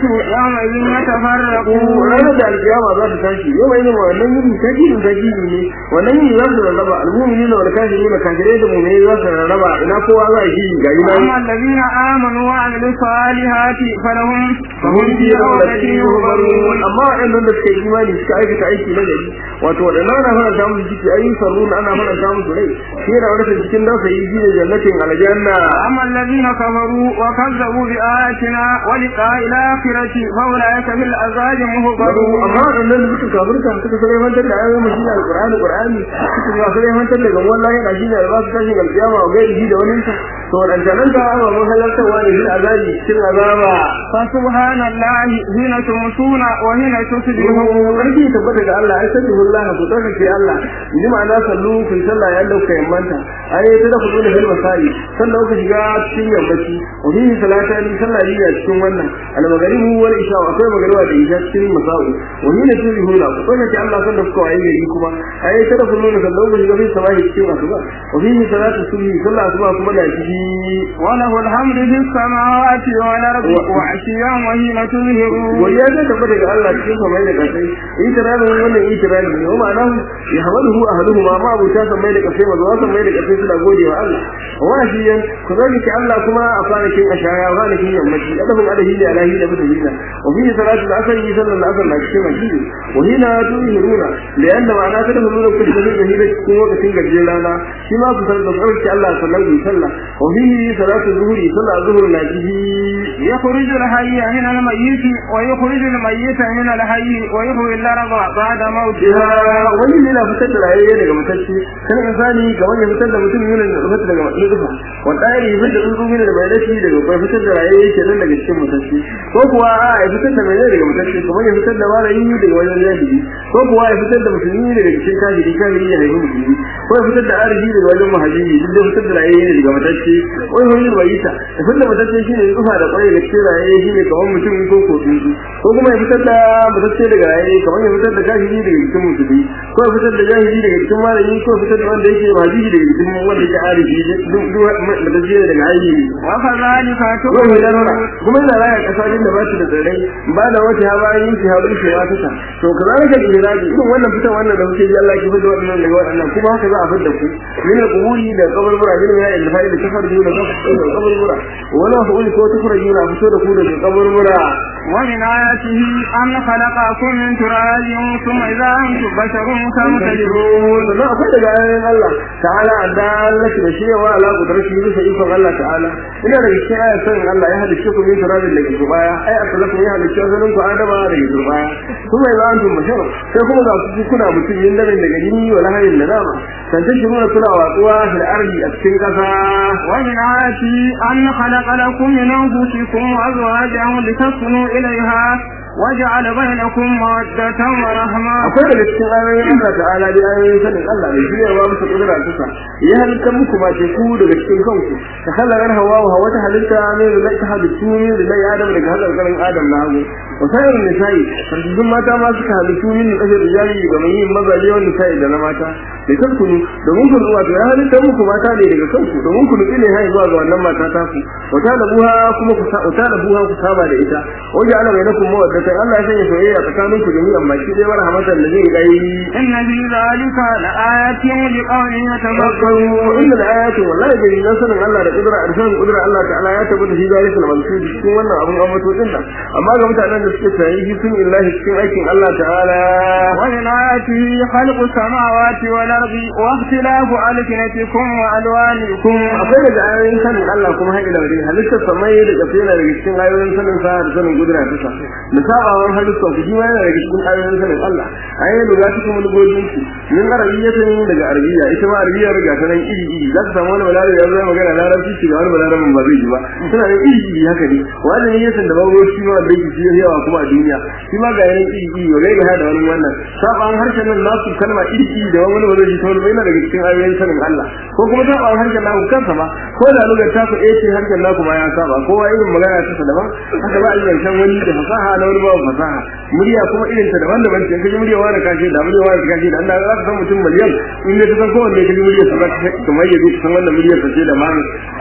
يومئذ يتفرقون ranar da alkiyama za ta tashi yau mai yin wannan yini ta gini ta gini ne wannan yini za su rarraba almumini da walkafiri da kafirai da mumini za su rarraba ina kowa za a gini ga ina أما الذين آمنوا وعملوا الصالحات فلهم fahim fi rawlati yuhbarun amma waɗannan da suka yi imani suka aikata aiki na gari wato waɗannan ana fara samun ciki ayi sarrun ana fara samun su rai shi yana wata cikin nasa yi shine jannatin aljanna أما الذين كفروا وكذبوا بآياتنا ولقاء الآخرة فأولئك في العذاب Baru مهضرون amma waɗannan da suka kafirta suka sai mantar da ayoyin shi alqur'ani qur'ani suka ga sai mantar da gamon lahi da shi ne ba su tashi alkiyama ga gairi da wani to wadannan da Allah mun halartawa ne shi azabi cikin azaba فسبحان الله حين تمسون وحين تصبحون Sarki tabbata ga Allah ai sabbi wallahi ku tsaka ce Allah ni ma'ana sallu kun sallah ya dauka yammanta ai ta da kudu da hil masai sallah ku shiga cikin yammaci wa bi salata ni sallah ni a cikin wannan al maghribu wal isha akwai magariba da isha cikin masau wa ni ne turi hula ku tsaka ce Allah sallah ku waye gari kuma ai ta da kudu da sallah ku shiga bi sabahi cikin asuba wa bi salatu subhi sallah asuba kuma da ciki وله الحمد في السماوات والأرض وعشيا وحين تظهرون godiya zai tabbata ga Allah cikin samai da kasai itirarin wannan itirarin ne wa ma'ana ya hamaluhu ahluhu ma ma abuta samai da kasai ma zuwa samai da kasai suna gode wa Allah wa shi yan ku zani ki Allah kuma a kwanakin ashaya kwanakin yammaci adabun adahi da alahi da mutum hina wa fi salatu al-asr yi sallan al-asr na cikin masjidi wa hina tuhiruna da yanda ma'ana ta da nuna ku da da hira cikin lokacin gajeren rana shi ma ku san da tsarki Allah sallallahu alaihi wasallam wa fi salatu zuhuri sallah zuhur na jihi يخرج الحي من الميت ويخرج الميت من الحي ويحيي الأرض بعد موتها ya wani ne na fitar da rayayye daga matacce kan insani ga wani fitar da mutum yana da fitar daga nufa wanda ya yi fitar da tsuntsu yana da bai dashi daga bai fitar da rayayye ke nan daga cikin matacce ko kuwa a ya fitar da mai daga matacce kuma ya fitar da malayi daga wajen jahili ko kuwa ya fitar da musulmi daga cikin kafiri kafiri ya haifi musulmi ko ya fitar da arziki daga wajen muhajiri duk da fitar da rayayye daga matacce ko ya fitar da bayita ya fitar da matacce shine tsufa da kwaye da cikin rayayye shine kamar mutum ko ko tsuntsu ko kuma ya fitar da matacce daga rayayye kamar ya fitar da kafiri daga cikin musulmi ko ya fitar da jahili daga cikin malami ko ya fitar da wanda yake hadisi daga cikin wanda yake arifi duk duk matacce daga ayi وكذلك ko ya nuna تؤمنون kuma yana raya kasashen da ba su da tsirrai ba da wata ha bayan yin shahadu shi ya tuka to kazalika da iraji irin wannan fitan wannan da kuke ji Allah ki fito wannan daga wannan kuma haka za a fidda ku min al-quburi da kaburbura min ya ilfai da tafarju da kaburbura wala fa'uli ko tafarju na fito da ku daga kaburbura ومن آياته أن خلقكم من تراب ثم إذا أنتم بشر تنتشرون sannan akwai daga ayoyin Allah ta'ala adalci da shi wa ala kudrashi bisa ikon Allah ta'ala ina da cikin ayar sanin Allah ya halicce ku min turabin daga turbaya ai asalakum ya halicce asalin ku adama daga turbaya kuma yanzu antum bashar sai kuma ga ku kuna mutum yin darin daga jini wa lahayin da dama san ta shiru na kuna watsuwa fil ardi a cikin kasa ومن آياته أن خلق لكم من أنفسكم أزواجا لتسكنوا إليها وجعل بينكم مودة ورحمة akwai daga cikin ayoyin Allah ta'ala da ayoyin sanin Allah da shi ne wa musu kudura tusa ya halitta muku ma ce ku daga cikin kanku ta halalar hawa wa wata halitta ne da ta halittu ne da zai adam daga halar karin adam na hagu wa sayar nisa'i farjin mata ma suka halittu min da kasar rijali ga mai yin mazaje wani nisa'i da na mata da kankunu domin ku wato ya halitta muku mata ne daga kanku domin ku nutsi ne hai zuwa ga wannan mata ta ku wata da buha kuma ku sa wata da buha ku saba da ita waje ana mai nakum mawaddata Allah ya sanya soyayya tsakanin ku jami'an baki dai marhamatan da zai gai إن في ذلك لآيات لقوم يتفكرون fakkaru inda da ayatu wallahi da nan sanin Allah da kudura arsan kudura Allah ta'ala ya tabbata shi zalika na mansu cikin wannan abun ambato din nan amma ga mutanen da suke tsayi shi sun illahi cikin aikin Allah ta'ala ومن آياته خلق السماوات والأرض واختلاف ألسنتكم وألوانكم akwai daga ayoyin sanin Allah kuma haƙi da wani halittar samai da kafe yana daga cikin ayoyin sanin sa da sanin kudura ta sa da sabawan halittar ku shi ma yana daga cikin ayoyin sanin Allah ayoyin da za su kuma lugojin ku min arabiyyatin daga arabiya ita ma arabiya riga ta nan iri iri za ka samu wani balare ya zama magana larabci shi ga wani balare ba zai ji ba suna nan iri iri haka ne wani ne yasan da babu shi ma da yake shi yawa kuma a duniya shi ma ga yanan iri iri wa gaira da wani wannan sabawan harshen nan nasu kalma iri iri da wani ba zai ji ta wani ba yana daga cikin ayoyin sanin Allah ko kuma sabawan harshen naku kansa ba ko da lugar ta ku ce harshen naku ma ya saba kowa irin magana ta daban haka ba a yi zancen wani da fasaha na wani babu fasaha murya kuma irin ta daban daban ce kaji murya wani kashe da murya wani kashe da Allah za ka san mutum miliyan in da san kowanne kaji murya sa za ka kamar yadda ka san wannan murya sa ce da mani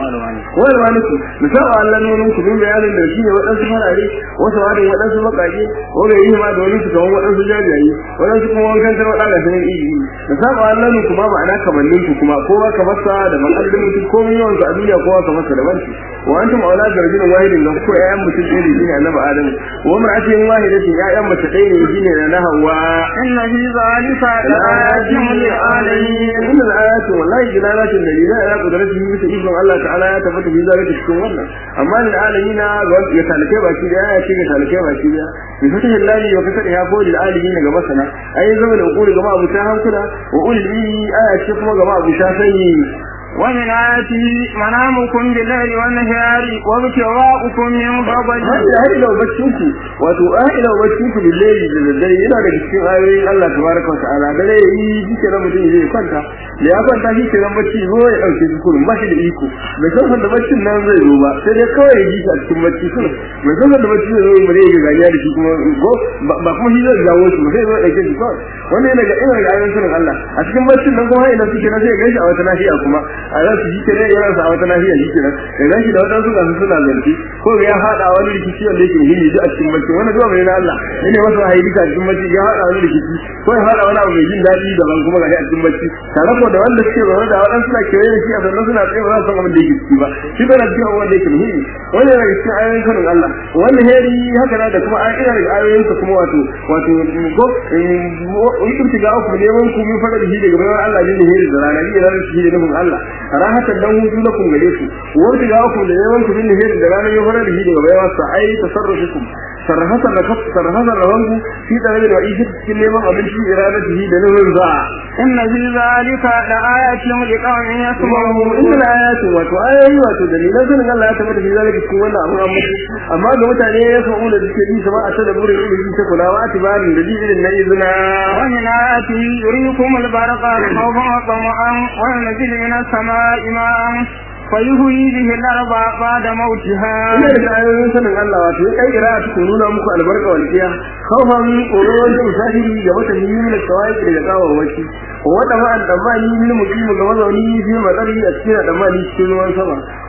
wani ma nuku misal Allah nunun ku bin bayanin da shi ne waɗansu farare wasu wani waɗansu baƙaƙe wani yi ma da wani su kawo waɗansu jajaye waɗansu kuma wankan tar waɗanda sanin iri misal Allah nunku ma ma'ana kamannin ku kuma kowa ka masa da makallin mutum komai yawan sa a duniya kowa ka masa daban ce wa antum aula garjin wahidin ga ko ƴaƴan mutum ɗaya ne shine annabi Adamu wa mar'atin wahidatin ƴaƴan mace ɗaya ne shine na Hawwa إن في ذلك لآيات للعالمين inna al-ayatu wallahi dilalatin dalila ya qudratu bi ta ikon Allah ta'ala ya tabbata bi zalika cikin wannan amma lil alamin ga wanda ya talake baki da ya ce ga talake baki da bi fatihi lillahi wa kasar ya ko lil alamin ga masana ai zama da ukuri ga ma abu ta hankula wa ulil aya ce kuma ga ma abu ta sani ومن آياته منامكم بالليل والنهار وابتغاؤكم من فضله Hajji har ila baccin ku wato a ila baccin ku billahi da daddare yana daga cikin ayoyin Allah tabaraka wa ta'ala da ne yi shike da mutum zai kwanta da ya kwanta shi ke bacci zo ya dauke shi kullum ba shi da iko bai san da baccin nan zai zo ba sai dai kawai ya ji shi a cikin bacci kullum bai san da bacci zai zo ba zai ga ganiya da shi kuma go ba kuma shi zai jawo shi ba sai zo ya dauke shi kawai wannan yana ga ina ga ayoyin sunan Allah a cikin baccin nan kuma ina suke na sai ya gaishe a wata lafiya kuma a za su jike ne yana sa a wata lafiya shi kenan ya gaishe da wadansu ga su suna zanci ko ga ya hada wani rikici wanda yake muhimmi duk a cikin bacci wannan zuwa mai na Allah ne masa wahayi duka a cikin bacci ya hada wani rikici ko ya hada wani abu mai jin daɗi daban kuma ga a cikin bacci tare ko da wanda suke zaune da wadansu suna kewaye da shi a sannan suna tsaye ba za su san abin da yake ciki ba shi bai na cikin abubuwan da yake muhimmi wani yana cikin ayoyin sanin Allah wani heri haka na da kuma an ina daga ayoyinsa kuma wato wato go in ga ku neman ku min fara da shi daga bayan Allah ne heri da rana ne ranar shi da nufin Allah rahatan dan hutu na kun gare su wanda ga ku da neman ku min heri da rana ne fara da shi daga bayan sa ai tasarrufukum sarhasa da kaf sarhasa da wangu fi da da ishi cikin neman abinci iradatihi da nufin za إن في ذلك لآيات لقوم يسمعون inda na ayatu wato ayoyi wato dalilan sanin Allah ya tabbata fi zalika cikin wannan abu amma amma ga mutane ya san da suke yi sama a ta da burin ilimi ta kula wa atibarin da ji irin na izina ومن آياته يريكم البرق خوفا وطمعا وينزل من السماء ماء فيهوي به الأرض بعد موتها ina da ayoyin sanin Allah wato ya kai ira ta nuna muku albarka wal kiya khawfan tsoron da musafiri ga wata yimin da kawai daga tsawon waki wata ma'an damani min mutum ga mazauni fi matsari a cikin damani cikin ruwan sama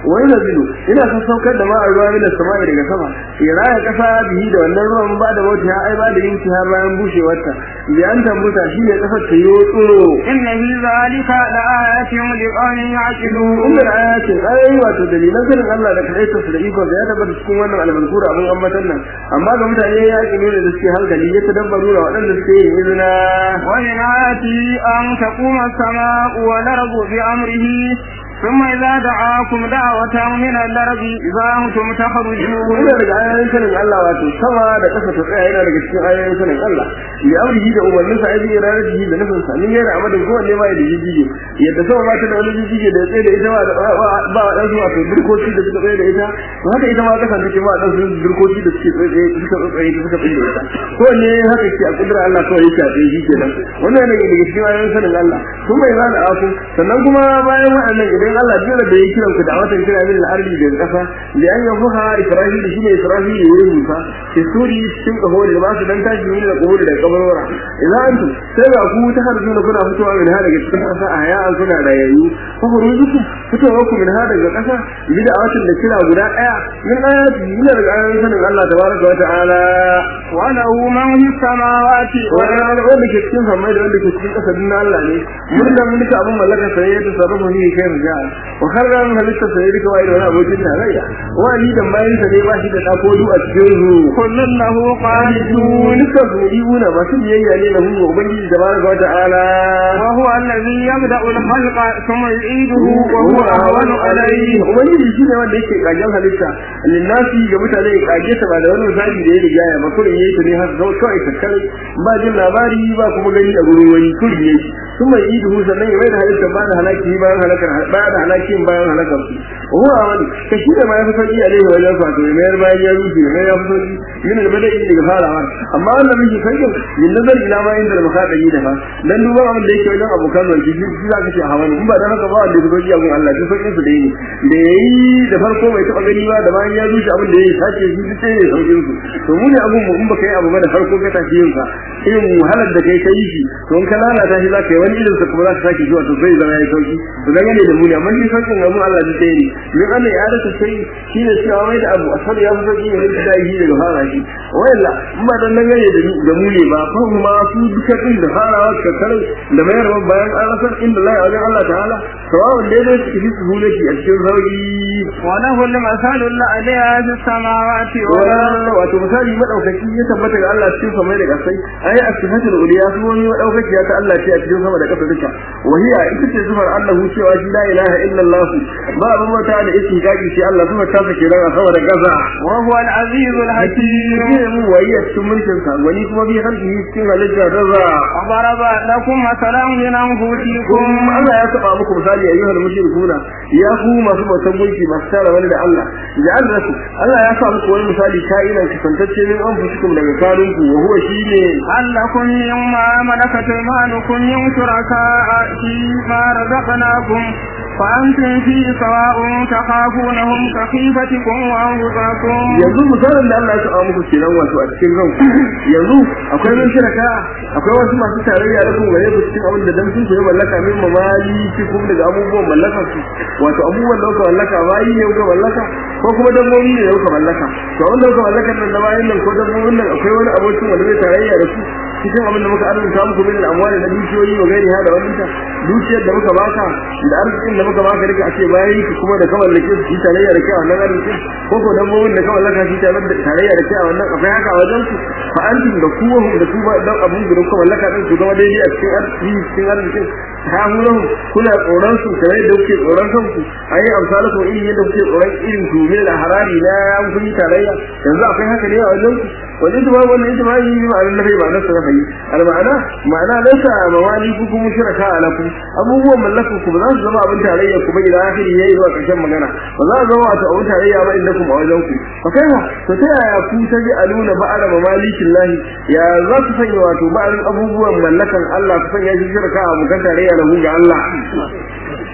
wani nazilu ina son saukar da ma'ar ruwa min samai daga sama ya raya kasa bihi da wannan ruwan ba da mota ai ba da yin ha bayan bushewarta bi an tambuta shi ne kasar ta yi tsoro inna fi zalika la ayatin li qawmin ya'qilun inda ayatin ayoyi wato dalilan sanin Allah da kaita su da iko da ya tabbata cikin wannan almankura abin ambatan nan amma ga mutane ya ki nuna da suke hankali ya tadabbaru da waɗanda suke yin izina wa min ayati an taquma as-samaa'u wal ardu bi amrihi ثم إذا دعاكم دعوة من الأرض إذا أنتم تخرجون ina daga ayoyin sanin Allah wato sama da ƙasa ta tsaya yana daga cikin ayoyin sanin Allah li amrihi da umarnin sa ayi iradihi da nufin sa min yana amadin kowanne ma da jijige yadda sama ba ta da wani jijige da ya tsaye da ita ba ba wa dan wato birkoci da suka tsaye da ita to haka ita ma kasan take ma dan sun birkoci da suke tsaye suka tsaye suka tsaye da ita kowanne haka ke a kudura Allah kawai yake a tsaye shi kenan wannan ne daga cikin ayoyin sanin Allah kuma bai zana aku sannan kuma bayan waɗannan idan Allah jira da ya kiran ku da watan kira min al-ardi da kasa da an yafuha Isra'il shi ne Isra'il ya yi musa ke suri cikin kaho da ba su dan tashi ne da kaho da kabarora idan antum sai ga ku ta harzu na kuna fitowa min ha daga cikin kasa a ya an kuna da yayi ko ku rujuku fitowa ku min ha daga kasa bida watan da kira guda daya min ayati ina daga ayoyin sanin Allah tabaraka wa ta'ala wa lahu man fis samawati wa wanda ke cikin samai da wanda ke cikin kasa din Allah ne mun da mulki abun mallaka sai ya tasarrufu ni kai rija wa karran halitta sai duka wai da wani abokin tarayya wani da bayan sa ne ba shi da dako du a cikin su kullun lahu qanitun duka su iuna masu biyayya ne lahu ga ubangiji tabaraka wa ta'ala wa huwa alladhi yabda'u al-khalqa thumma yu'iduhu wa huwa ahwanu alayhi ubangiji shine wanda yake kagen halitta linnasi ga mutane ya kage ta ba da wani misali da ya riga ya ba kullun yayi ta ne har zau kawai takkare ba jin labari ba kuma gani a gurin wani kullun yayi thumma yu'iduhu sannan ya mai da halitta ba da halaki bayan halakar ba da halakin bayan halakar su huwa wani ka shi da ma ya fi sauki a laihi wajen fato ya mayar bayan ya rufe ya mayar ya fi sauki yin da bada daga farawa amma wannan miji sauƙin yin nazar ila ma inda al-mukhatabi da fa dan duba abin da yake wajen abokan wanki shi shi za ka ce a hawa in ba da haka ba wanda ya sauki a gun Allah shi sauƙin su dai ne da yayi da farko bai taɓa gani ba da bayan ya rushe abin da yayi sace shi duk sai ne sauƙin su to mu ne abun mu in baka yi abu ba da farko ka tafi yin sa irin wahalar da kai kai shi to in ka lalata shi za ka yi wani irin sa kuma za ka sake zuwa to sai zama yayi sauki to dan ne da mu ne amma shi sauƙin abun Allah duk sai ne min Allah ya rasa sai shine cewa mai da abu asali ya fi sauƙi ne da shi daga fara shi wayalla in ba dan nan ne da mu ne ba fa kuma su duka din da farawa ka kare da mayar bayan an rasa inda Allah ya Allah ta'ala sawa'un dai dai su fi suhula shi a cikin sauki wa lahu al-masalu al-aliya fi samawati wa wato misali madaukaki ya tabbata ga Allah cikin samai da kasai ai asifatul uliya su wani madaukaki ya ta Allah ce a cikin sama da kasa duka wahiya ita ce zufar Allah cewa shi la ilaha illa Allah ba abin mata da istiqaqi shi Allah kuma ta sake daga sama da kasa wa huwa al-aziz al-hakim ne mu wahiya cikin mulkin sa wani kuma bi harfi cikin halitta raza daraba lakum masalan min anfusikum Allah ya saba muku misali ayyuhal mushrikuna ya ku masu bautan gunki masu tara wani da Allah ja'al lakum Allah ya sa muku wani misali ka'inan kasantacce min anfusikum daga kanunku wa huwa shine allakum mimma malakat aymanukum min shuraka'a fi ma razaqnakum فأنتم في سواء تخافونهم كخيفتكم وأنفسكم yanzu misalin da Allah ya saba muku kenan wato a cikin ranku yanzu akwai mun shiraka akwai wasu masu tarayya da kuma gare ku cikin abin da dan sun koyi mallaka min mamali cikin daga abubuwan mallaka su wato abubuwan da kuka mallaka bayi ne kuka mallaka ko kuma dabbobi ne kuka mallaka to wanda kuka mallaka nan da bayin nan ko dabbobin nan akwai wani abokin wanda zai tarayya da su cikin abin da muka arzuta muku min al'amwali na dukiyoyi wa gairi ha da wannan dukiyar da muka baka da arzikin da muka baka rika ake bayan ki kuma da kawai lake su tarayya da kai a wannan arzikin ko ko dabbobin da kawai laka shi tarayya da kai a wannan akwai haka a wajen ku fa antum da kuwa da kuma dan abun da kuka mallaka din su zama daidai a cikin arziki cikin arzikin ha hulan kuna tsoron su kamar yadda kuke tsoron kanku ayi amsalu ko irin yadda kuke tsoron irin ku ne da harari na an kun tarayya yanzu akwai haka ne a wajen ku wani ita wannan ita ma yi ma'anar nafi ba na sarrafa yi al-ma'ana ma'ana laysa mawali ku kuma shiraka alaku abubuwan mallakan ku ba za su zama abin tarayya ku ba ila akhiri yayi zuwa karshen magana ba za su zama wato abin tarayya ba inda kuma a wajen ku fa kai ma to ta yaya ku ta ji aluna ba'ala mamalikin lahi ya za su sanya wato ba'alin abubuwan mallakan Allah ku sanya shi shirka a bukan tarayya lahu ga Allah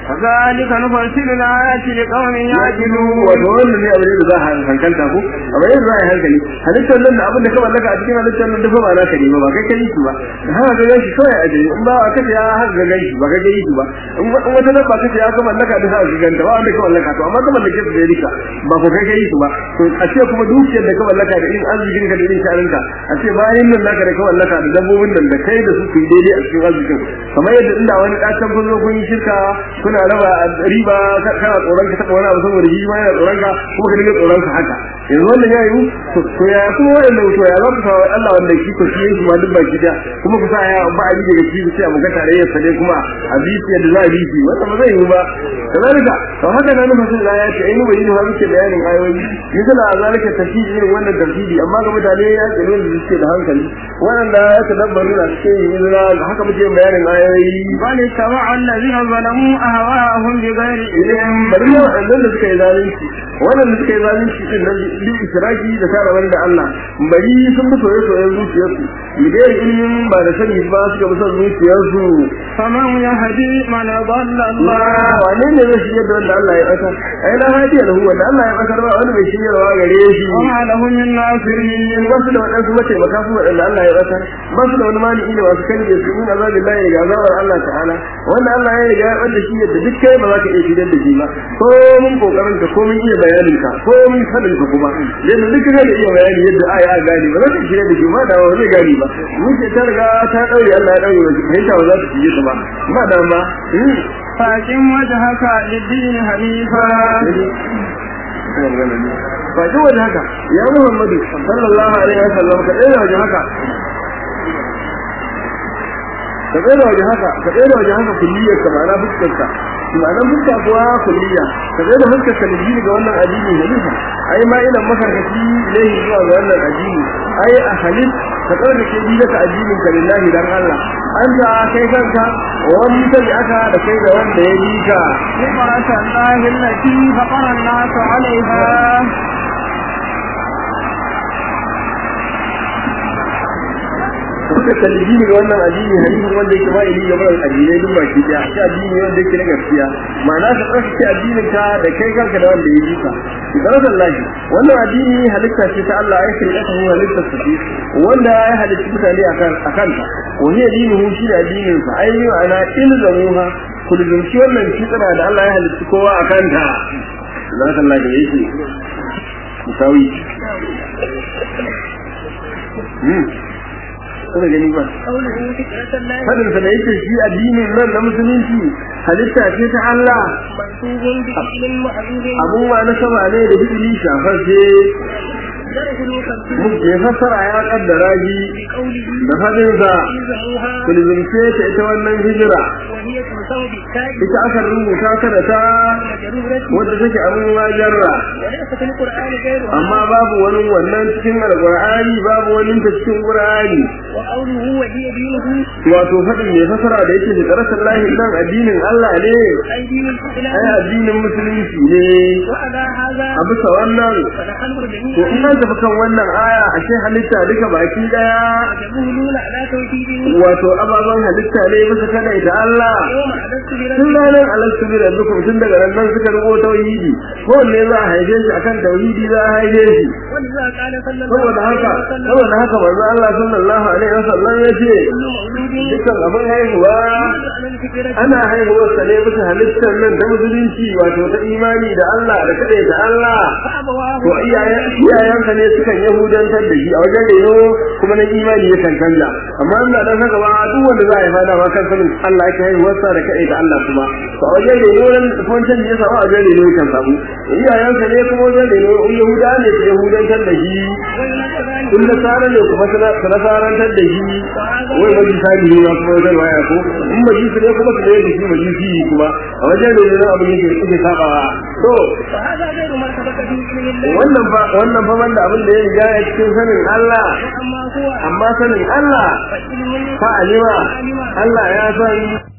كذلك نفصل الآيات لقوم يعقلون wato wannan ne abin da za a hankalta ko amma yanzu za a yi hankali halittar nan da abin da ka mallaka a cikin halittar nan dafa ba na ka nema ba kai kai shi ba haka ga ganshi kawai a jiri in ba a kace ya haka ga ganshi ba kai kai shi ba in wata nan ba kace ya ka mallaka da haka ganta ba wanda ka mallaka to amma ka mallake su da rika ba ko kai kai shi ba to a ce kuma dukiyar da ka mallaka da irin arzikin ka da irin sharinka a ce bayan nan naka da ka mallaka da dabbobin nan da kai da su ku yi daidai a cikin arzikin kamar yadda inda wani ɗacan kun zo kun yi shirka kuna raba riba kana tsoron ka taɓa wani abu saboda shi ma yana tsoron ka kuma ka dinga tsoron ka haka yanzu wannan ya yi to ya kuma wannan to ya za ku sa Allah wanda shi ko shi shi ma duk baki da kuma ku sa ya ba a daga shi sai abu ga tarayyar sa dai kuma a bisi yadda za a bisi wannan ba zai yi ba kazalika to haka nan mutum da ya ce ainihin bayin har muke bayanin ayoyi misala a zalika tafsiri irin wannan tafsiri amma ga mutane ya ce ne da suke da hankali waɗanda ya tadabbaru na cikin hijira da haka muke bayanin ayoyi بل اتبع الذين ظلموا أهواءهم بغير علم bari ne waɗannan da suka yi zalunci waɗanda suka yi zalunci din nan bi israki da tara wanda Allah bari sun bi soyayya soyayya zuciyarsu bidai ilimin ba da sani ba suka bi son zuciyarsu فمن يهدي من ضل الله Allah wane ne zai shirya da wanda Allah ya ɓata ai na hadiya da wanda Allah ya ɓata ba wani bai shiryarwa gare shi وما له من ناصرين ba su da waɗansu mataimaka su waɗanda Allah ya ɓata ba su da wani maliki da masu kan da su min azabin Allah ya azabar Allah ta'ala wanda Allah ya riga ya ɓata shi yadda duk kai ba za ka iya shiryar da shi ba ko mun kokarin ka ko mun iya bayanin ka ko mun sanin ka kuma yadda duk kai da iya bayani yadda aya a gane ba za ka shiryar da shi ba da ba zai gane ba mun ce ta riga ta daure Allah ya daure ba fahimta ba za ta shirye ta ba ba dama فأقم وجهك للدين حنيفا ba ji waje haka ya muhammadu sallallahu alaihi wa sallam ka tsere waje haka ka tsere waje haka ka tsere waje haka kulliyar ka ma'ana fuskar ka ma'ana fuska kuwa kulliya ka tsere fuskar ka liji ga wannan addini halifa ai ma ina makarkaci ilaihi zuwa ga wannan addini ai a halin ka tsere da ke bi da addinin ka lillahi dan Allah an ta kai kanka wani tabi aka da kai da wanda ya bi ka فطرة الله التي فطر الناس عليها suka kalli ga wannan addini hadisin wanda yake ba ili gaba da addinai duk baki daya shi addini wanda yake na gaskiya ma'ana ka tsarkake addinin ka da kai kanka da wanda ya yi ka ibaratul lahi wannan addini halitta ce ta Allah ya kirkata hu halitta su ce wanda ya halitta mutane akan akan ta wani addini hu shi da addinin sa ai ni ma'ana ilzamuha kulzumci wannan fitra da Allah ya halitta kowa akan ta ibaratul lahi yake musawi kuma gani ba fadin sa da yake shi addinin nan na musulunci halitta ce ta Allah abun wa na sama ne da bidili shafar ce ya fassara ya kaddara shi da fadin sa kulzumce ta ita wannan hijira ita aka rubuta ta da ta wadda take abin wajarra amma babu wani wannan cikin alqur'ani babu wani ta cikin qur'ani wato fadin mai fasara da yake da tsarasar lahi nan addinin Allah ne ai addinin musulunci ne a bisa wannan to in an tafi kan wannan aya ashe halitta duka baki daya wato ababen halitta ne bisa kada ita Allah tun ranar alastu bi rabbikum tun daga nan nan suka rubo tauhidi ko ne za a haife shi akan tauhidi za a haife shi saboda haka saboda haka manzo Allah sallallahu alaihi wasallam ya ce dukkan abin haihuwa ana haihuwar sa ne bisa halittar nan da musulunci wato ta imani da Allah da kada da Allah to iyayen iyayensa ne sukan yahudantar da shi a wajen reno kuma na imani ya kan canja amma ina dan haka ba duk wanda za a haifa da ma kan sanin Allah yake haihuwar sa da kada da Allah kuma to a wajen reno nan kun canji ya samu a wajen reno kan samu iyayensa ne kuma wajen reno yahuda ne su yahudantar da shi kun da tsara ne kuma suna tsarantar da shi wai maji sani ne kuma wajen waya ko in maji su ne kuma su ne da shi maji shi kuma a wajen reno abin yake yake sabawa to wannan fa wannan fa banda abin da ya riga ya cikin sanin Allah amma sanin Allah fa alima Allah ya san